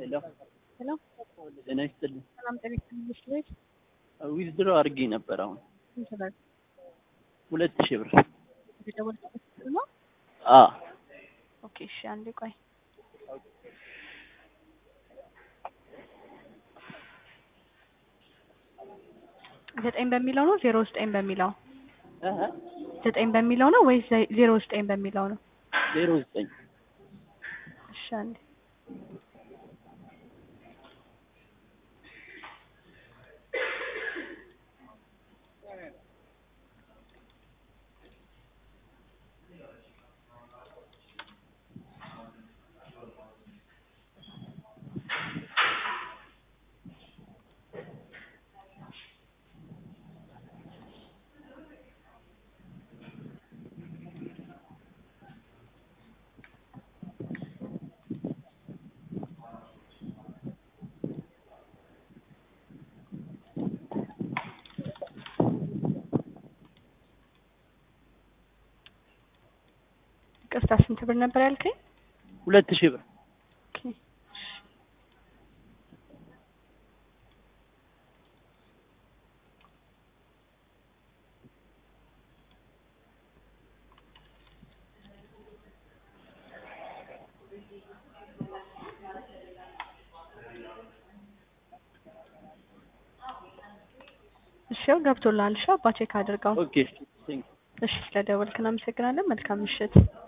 ሄሎ ሄሎ ጤና ይስጥልኝ። ሰላም ጤና ይስጥልኝ። ቤት ዊዝድሮ አድርጌ ነበር። አሁን ስንት ብር ሁለት ሺህ ብር። የደወልኩበት ስልክ ነው? አ ኦኬ እሺ፣ አንዴ ቆይ። ዘጠኝ በሚለው ነው ዜሮ ዘጠኝ በሚለው እህ ዘጠኝ በሚለው ነው ወይስ ዘ- ዜሮ ዘጠኝ በሚለው ነው? ዜሮ ዘጠኝ እሺ አንዴ ይቅርታ፣ ስንት ብር ነበር ያልከኝ? ሁለት ሺህ ብር። ኦኬ እሺ ያው ገብቶልሃል። እሺ አባ ቼክ አድርገው። ኦኬ ቴንክ እሺ ስለደወልክ እናመሰግናለን። መልካም ምሽት።